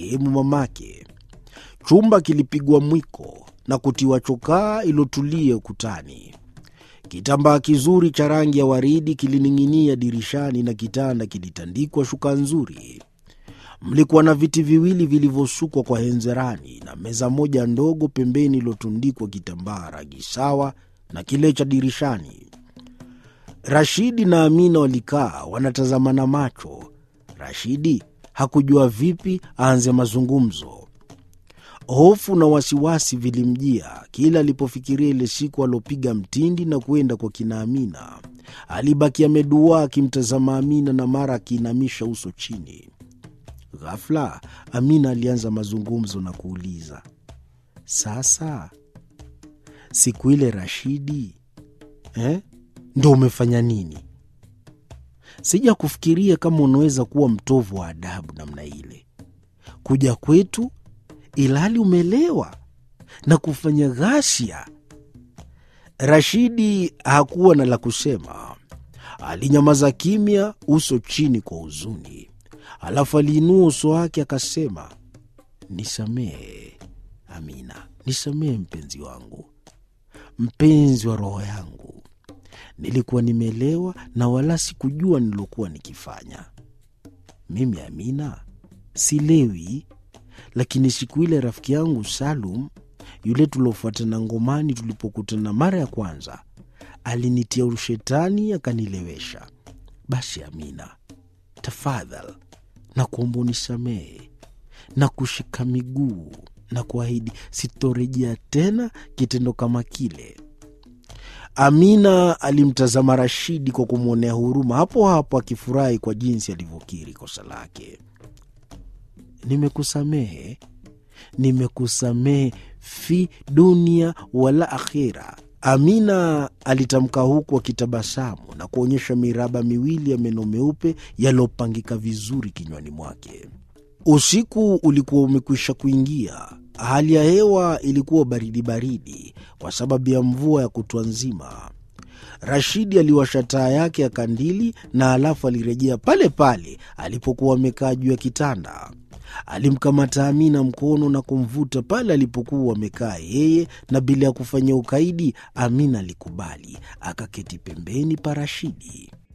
marehemu mamake. Chumba kilipigwa mwiko na kutiwa chokaa ilotulia ukutani. Kitambaa kizuri cha rangi ya waridi kilining'inia dirishani na kitanda kilitandikwa shuka nzuri. Mlikuwa na viti viwili vilivyosukwa kwa henzerani na meza moja ndogo pembeni iliyotundikwa kitambaa rangi sawa na kile cha dirishani. Rashidi na Amina walikaa wanatazamana macho. Rashidi hakujua vipi aanze mazungumzo. Hofu na wasiwasi vilimjia kila alipofikiria ile siku aliopiga mtindi na kwenda kwa kina Amina. Alibaki ameduaa akimtazama Amina na mara akiinamisha uso chini. Ghafla Amina alianza mazungumzo na kuuliza, sasa siku ile Rashidi eh, ndo umefanya nini? Sija kufikiria kama unaweza kuwa mtovu wa adabu namna ile, kuja kwetu ilhali umelewa na kufanya ghasia. Rashidi hakuwa na la kusema, alinyamaza kimya, uso chini kwa huzuni. Alafu aliinua uso wake akasema, nisamehe Amina, nisamehe mpenzi wangu, mpenzi wa roho yangu. Nilikuwa nimelewa na wala sikujua nilokuwa nikifanya. Mimi Amina silewi, lakini siku ile rafiki yangu Salum yule tuliofuatana ngomani, tulipokutana mara ya kwanza, alinitia ushetani akanilewesha. Basi Amina, tafadhal na kuomba unisamehe na kushika miguu na kuahidi sitorejea tena kitendo kama kile. Amina alimtazama Rashidi kwa kumwonea huruma, hapo hapo akifurahi kwa jinsi alivyokiri kosa lake. Nimekusamehe, nimekusamehe fi dunia wala akhira. Amina alitamka huku akitabasamu na kuonyesha miraba miwili ya meno meupe yaliyopangika vizuri kinywani mwake. Usiku ulikuwa umekwisha kuingia. Hali ya hewa ilikuwa baridi baridi kwa sababu ya mvua ya kutwa nzima. Rashidi aliwasha taa yake ya kandili na alafu alirejea pale pale alipokuwa amekaa juu ya kitanda. Alimkamata Amina mkono na kumvuta pale alipokuwa amekaa yeye, na bila ya kufanya ukaidi, Amina alikubali, akaketi pembeni pa Rashidi.